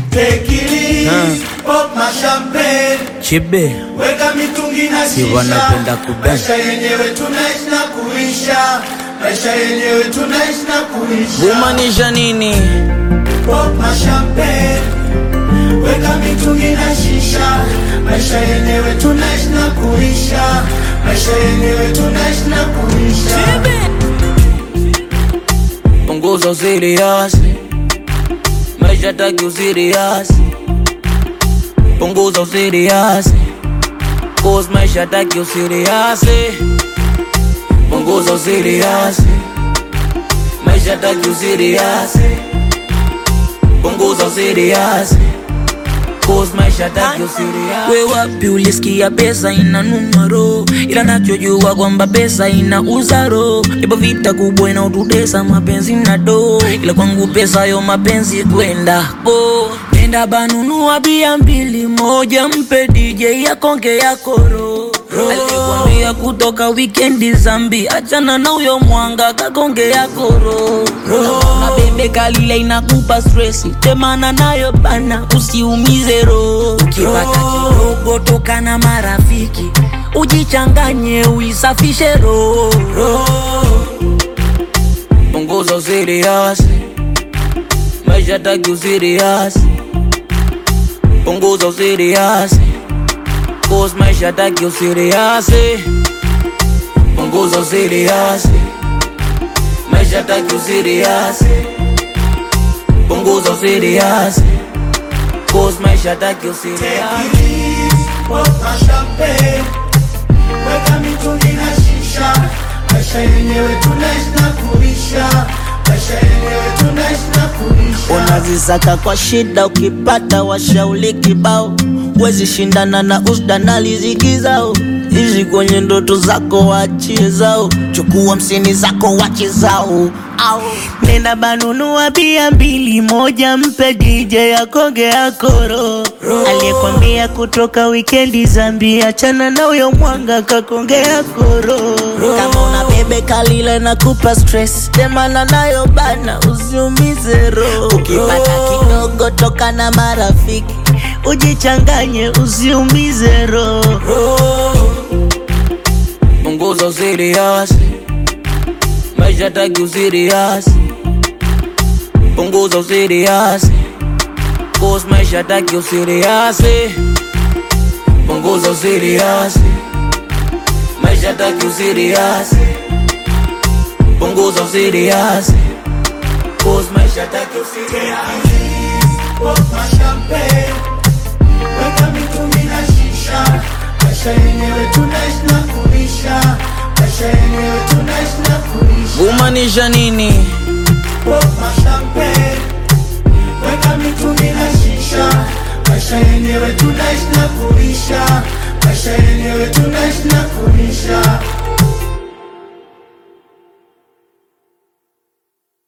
Take it easy, pop my champagne. Chibe Weka mitungi na Si shisha. wanapenda kubang. Maisha yenyewe tunaishi na kuisha. Maisha yenyewe tunaishi na kuisha. kumaanisha nini? Pop my champagne. Weka mitungi na shisha. Maisha yenyewe tunaishi na kuisha. Maisha yenyewe tunaishi na kuisha. Punguza usiriasi, maisha taki usiriasi. Punguza usiriasi, cause maisha taki usiriasi. Punguza usiriasi, maisha taki usiriasi. Punguza usiriasi, cause maisha taki usiriasi. We wapi ulisikia pesa ina numero, ila nachojua kwamba pesa ina uzaro. Ipo vita kubwa inaotutesa mapenzi na do, ila kwangu pesa yo mapenzi kwenda po nenda banunua bia mbili, moja mpe DJ yakonge ya koro alikwambia kutoka wikendi zambi, achana na uyo mwanga kakonge ya koro na bebe kalile inakupa stresi, temana nayo bana, usiumize roho. Ukipata kidogo toka na marafiki, ujichanganye uisafishe roho. Punguza usiriasi, maisha taki usiriasi. Punguza usiriasi, cause maisha taki usiriasi. Punguza usiriasi, maisha taki usiriasi. Punguza usiriasi, cause maisha taki usiriasi. Pop my champagne. Weka mitungi na shisha. Maisha yenyewe tunaishi na kuisha. Maisha yenyewe tunaishi na kuisha. unazisaka kwa shida, ukipata washauli kibao, wezi shindana na usda na riziki zao. Ishi kwenye ndoto zako, wachie zao, chukua msini zako, wache zao. Au nenda banunua bia mbili, moja mpe DJ akonge akoro, aliyekwambia kutoka wikendi zambi, achana na uyo mwanga kakonge akoro. Kama una bebe kalile na kupa stress, temana nayo bana, usiumize roho. Ukipata kidogo toka na marafiki, ujichanganye, usiumize roho. Punguza usiriasi, maisha taki usiriasi. Punguza usiriasi, cause maisha taki usiriasi. Punguza usiriasi, maisha taki usiriasi. Punguza usiriasi, cause maisha taki usiriasi. Pop my champagne. Weka mitungi na shisha. Maisha yenyewe tunaishi na kuisha. Maisha yenyewe tunaishi na kuisha. Kumaanisha nini? Pop my champagne. Weka mitungi na shisha. Maisha yenyewe tunaishi na kuisha. Maisha yenyewe